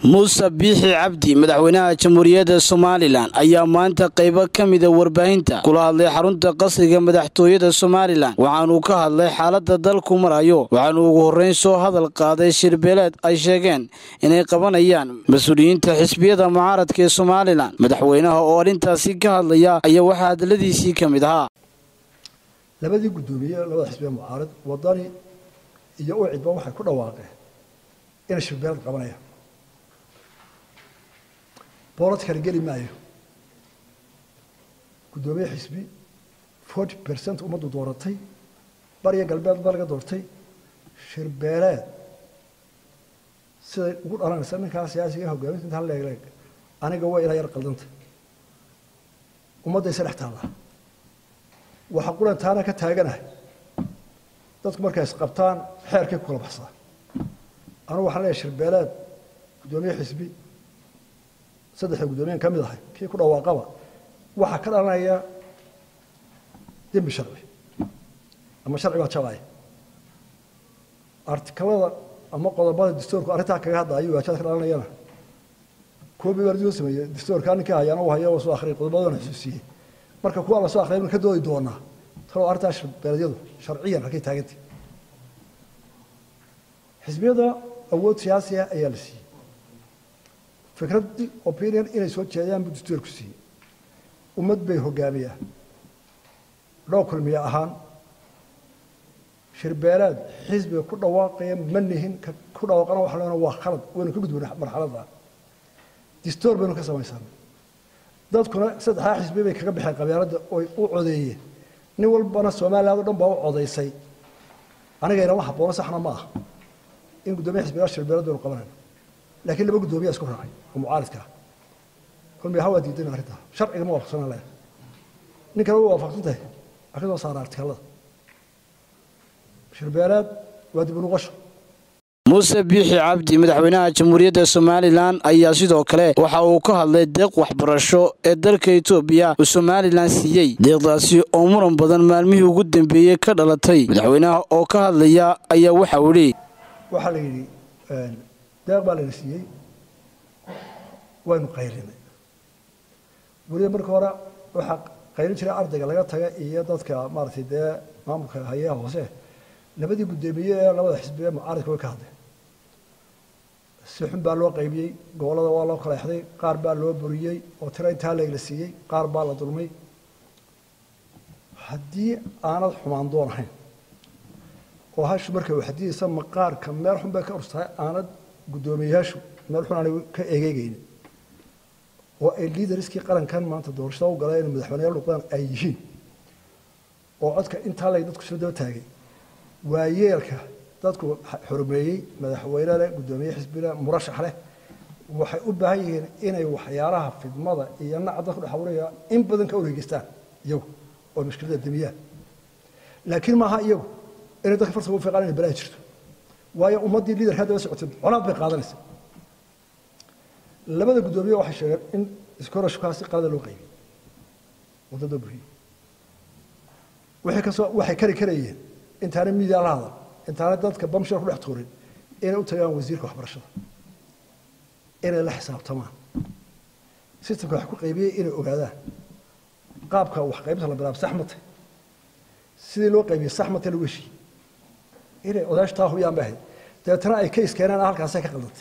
muuse biixi cabdi madaxweynaha jamhuuriyadda somalilan ayaa maanta qaybo ka mida warbaahinta kula hadlay xarunta qasriga madaxtooyada somalilan waxaanuu ka hadlay xaaladda dalku marayo waxaanuu ugu horreyn soo hadal qaaday shirbeeleed ay sheegeen inay qabanayaan mas-uuliyiinta xisbiyada mucaaradka ee somalilan madaxweynaha oo arrintaasi ka hadlaya ayaa waxaa hadaladiisii ka mid ahaa labadii guddoomiye labada xisbiya mucaarad wadani iyo ucidba waxay ku dhawaaqeen inay shirbeelad qabanayaan boolad kale geli maayo guddoomiye xisbi forty percent ummaddu dooratay bariya galbeed ba laga doortay shirbeeleed siday ugu dhalanaysa ninkaa siyaasiga hogaaminta intaa leegleeg aniga waa ilaa yar qaldanta ummaddaysa dhex taallaa waxa qulan taana ka taaganahay dadku markay isqabtaan xeerkay ku kala baxsaa anugu waxaan leeyahay shirbeeleed guddoomiye xisbi saddexda guddoomiyan ka mid ahay kii ku dhawaaqaba waxaa ka dhalanaya dembi sharci ama sharci baa jabaya artikalada ama qodobada dastuurku arrintaa kaga hadlaayo waajada ka dhalanayana koobi baa lasoo sameeyey dastuurkaa ninkii hayaana uu hayo soo akhriyay qodobadana xusuusiyey marka kuwa la soo akhriyay baan ka doodi doonaa talow arrintaa shirbeeledyadu sharciyan halkay taagantay xisbiyada awood siyaasi ah ayaa la siiyey fikraddii opinion inay soo jeedaan buu dastuurku siiyey ummad bay hogaamiyaan dhoo kulmiye ahaan shirbeelaad xisbiga ku dhawaaqaya ma nihin ku dhawaaqana waxa leena waa khalad waynu ka gudbana marxaladda dastuur baynu ka samaysanay dadkuna saddexdaa xisbi bay kaga baxeen qabyaaladda oy u codeeyeen nin walbana somaliland o dhan baa u codaysay anigaynama haboono saxna ma aha in guddoomiya xisbigaa shirbeelad baynu qabanayno laakiin laba guddoomiya isku raacay oo mucaaridka ah kulmiya ha waa diidan arrintaa sharciga ma waafaqsanaa leedahay ninkana way waafaqsan tahay arrinta saara artikalada shirbeelaad waa dib u noqosho muuse biixi cabdi madaxweynaha jamhuuriyadda somalilan ayaa sidoo kale waxa uu ka hadlay deeq waxbarasho ee dalka etoobiya uu somalilan siiyey deeqdaasi oo muran badan maalmihii ugu dambeeyey ka dhalatay madaxweynaha oo ka hadlaya ayaa waxa uu idhi waxaa la yidhi deeq baa layna siiyey waynu qaylinay weliba marka hore waxaa qaylin jiray ardayga laga taga iyo dadka maaragtay dee maamulka hayaha hoose labadii guddoomiye ee labada xisbiye mucaaridka way ka hadleen si xun baa loo qaybiyey gobollada waa loo kaleexday qaar baa loo buriyey oo tiro intaa leegla siiyey qaar baa la dulmay haddii aanad xumaan doon ahayn oo hashu markay waxdiyeysa maqaarka meel xun bay ka urstahay aanad guddoomiyeyaashu meel xun aanay ka egeegaynin oo ay liidariskii qarankan maanta doorashada u galeen inay madaxweyneyaal noqdaan ay yihiin oo codka intaa lay dadku soo daba taagay waa yeelka dadku xurmeeyey madaxweyne leh guddoomiye xisbile murashax leh waxay u baahan yihiin inay waxyaalaha fidmada iyo naca dadku dhex abuuraya in badan ka wareegeystaan iyagu oo mushkilada demiyaan laakiin maaha iyagu inay dadka farsa ugu fiiqaan inay balaa jirto waayo ummaddii liidarka daba socotay colaad bay qaadanaysa labada guddoomiye waxay sheegeen in iskorashkaasi qalada loo qaybiyey waddada buriyey waxay kasoo waxay kari karayeen intaana miidiya la hadal intaana dadka bamshar ku dhex tuurin inay u tagaan wasiirka waxbarashada inay la xisaabtamaan sistamka wax ku qaybiyey inay ogaadaan qaabka wax qaybinta la bilaabo sax matay sidii loo qaybiyey sax matay lagu heshiiyey inay odaashu taa hubiyaan bay ahayd dabeetana ay kays keenaan halkaasay ka qaldantay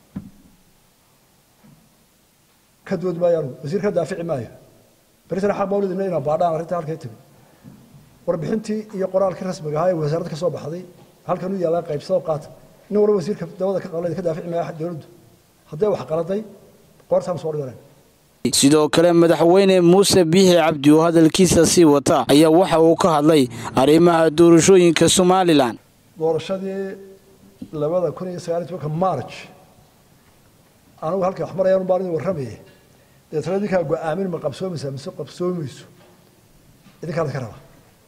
ka dood maayaan wasiirka daafici maayo berisana xaq mawlidina inaa baadhaan arrinta halkay timi warbixintii iyo qoraalkii rasmiga ahaa ee wasaaradda ka soo baxday halkan u yaallaa qaybsado qaata nin walba wasiirka dabada ka qalay ka daafici maaya dowladdu hadday wax qaladay qoortaan soo dhiganeen sidoo kale madaxweyne muuse biixi cabdi oo hadalkiisa sii wata ayaa waxa uu ka hadlay arrimaha doorashooyinka somalilan doorashadii labada kun iyo sagaaliy tobanka march anigu halkay wax marayaan baan idin warramayay deetana idinkaa go-aamin ma qabsoomaysaa mise qabsoomayso idinkaa idinka rabaa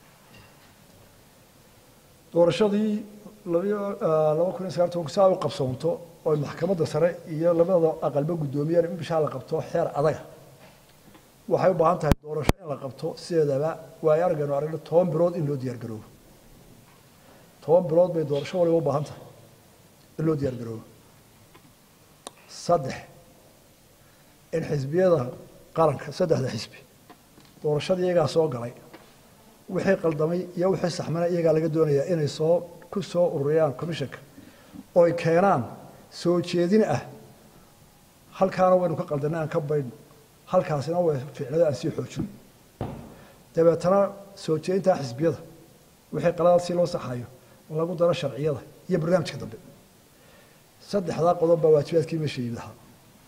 doorashadii laba kun iyo sagaal tobanku si ay u qabsoonto oo maxkamadda sare iyo labada aqalba guddoomiyaan in bishaa la qabto xeer adaga waxay u baahan tahay doorasho in la qabto sideedaba waayo aragaynu aragno toban bilood in loo diyaar garoobo toban bilood bay doorasho waliba u baahan tahay in loo diyaar garoobo saddex in xisbiyada qaranka saddexda xisbi doorashada iyagaa soo galay wixii qaldamay iyo wixii saxmana iyagaa laga doonayaa inay soo ku soo ururiyaan commissionka oo ay keenaan soo jeedin ah halkaana waynu ka qaldanay aan ka baydhno halkaasina way ficnada aan sii xoojino dabeetana soo jeedintaa xisbiyada wixii qaladaad si loo saxayo lagu daro sharciyada iyo barnaamijka dambe saddexdaa qodob baa waajibaadkii meesha yimid ahaa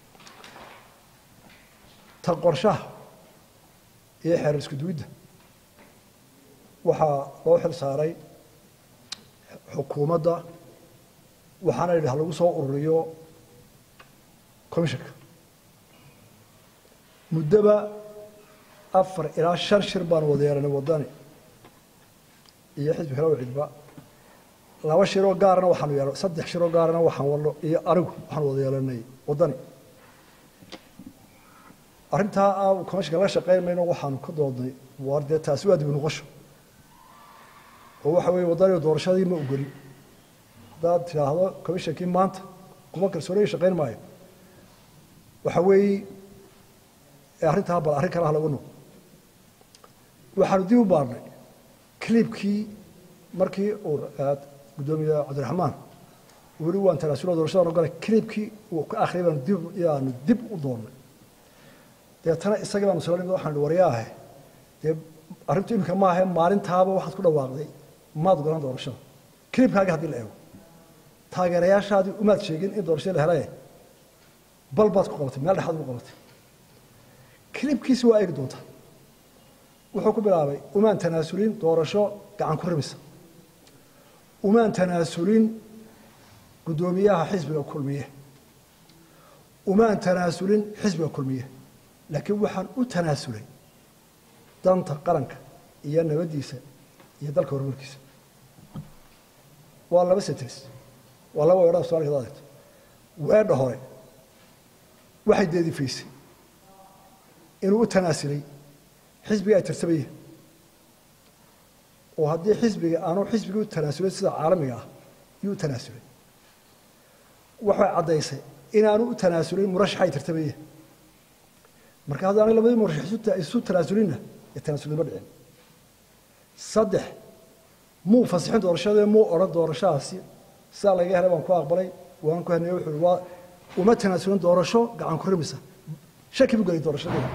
ta qorshaha iyo xeer isku duwidda waxaa loo xil saaray xukuumadda waxaana yidhi ha lagu soo ururiyo commissionka muddoba afar ilaa shan shir baanu wada yeelanay waddani iyo xisbi kale oo cidba laba shiroo gaarana waxaanu yeelan saddex shiroo gaarana waxaan wadno iyo anigu waxaanu wada yeelanay waddani arrintaa aa commissionka laga shaqayn mayno waxaanu ka doodnay waar dee taasi waa dib noqosho oo waxa weeye waddaniga doorashadii ma ogolin haddaad tidhaahdo commissionkii maanta kuma kalsooniga shaqayn maayo waxa weeye arrintaa bal arrin kale ha lagu noqo waxaanu dib u baarnay clibkii markii uu guddoomiye cabdiraxmaan weli waan tanaasulo doorashadan ogolay clibkii uu ka akhriyay baanu dib yaanu dib u doonnay deetana isagii baanu sala nimid waxaan ihi waryaahe dee arrintu iminka maahe maalintaaba waxaad ku dhawaaqday maad golan doorashada clibkaagii haddii la eego taageerayaashaadii umaad sheegin in doorashada la helaye bal baad ku qabatay meel dhexaad ugu qabatay clibkiisi waa eegi doontaa wuxuu ku bilaabay umaan tanaasulin doorasho gacan ku rimisa umaan tanaasulin guddoomiyaha xisbiga kulmiye umaan tanaasulin xisbiga kulmiye laakiin waxaan u tanaasulay danta qaranka iyo nabaddiisa iyo dalka horumarkiisa waa laba sentens waa laba weedhada somalika ad adeegto weedha hore waxay deedifaysay inuu u tanaasulay xisbiga ay tartamayeen oo haddii xisbiga aanu xisbigii u tanaasulay sida caalamiga ah yuu u tanaasulay waxay caddaysay inaanu u tanaasulin murashaxa ay tartamayeen marka haddaanay labadii murashax isu tanaasulinna ee tanaasulnimo dhicin saddex muu fasixin doorashadee muu odhan doorashadaasi sidaa laga helay baan ku aqbalay waan ku haneye wuxuu waa uma tanaasulin doorasho gacan ku rimisa shaki buu gelay doorashadeeda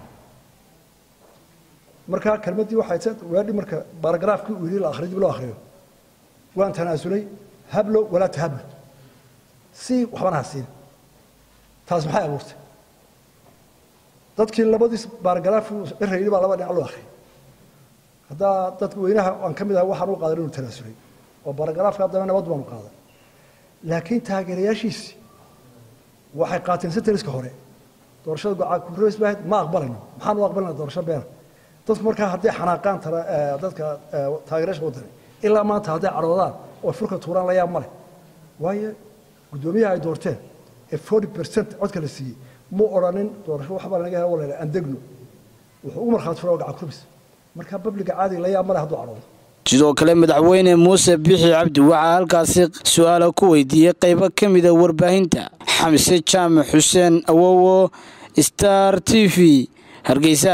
markaa kelmaddii waxay weedhi marka baaragraafkii uu yidhi la akhriyo dib loo akhriyo waan tanaasulay hablo walaa tahablo si waxbana ha siin taas maxay abuurtay dadkii labadiis baaragaraaf dhira yidhi baa laba dhinac loo akhriyay haddaa dadka weynaha aan ka mid ahay waxaan u qaadan inuu tanaasulay oo baaragaraafka haddana nabad baanu qaadan laakiin taageerayaashiisi waxay qaateen senteriska hore doorashada gocaankureys baahayd ma aqbalayno maxaan u aqbalina doorasho beena dadku markaa hadday xanaaqaan dadka taageerayaasha waddani ilaa maanta hadday cadhoodaan oo furka tuuraan la yaab ma leh waayo guddoomiyaha ay doorteen ee forty percent codka la siiyey mu odhanin doorasho waxbaa lanaga hela walala andegno wuxuu ugu markhaati fura oo gacan kurmis markaa babliga caadiga la yaab ma leh hadduu cadhoodo sidoo kale madaxweyne muuse bixi cabdi waxaa halkaasi su-aala ku weydiiyey qaybo ka mida warbaahinta xamse jaamac xuseen awowo star t v hargeysa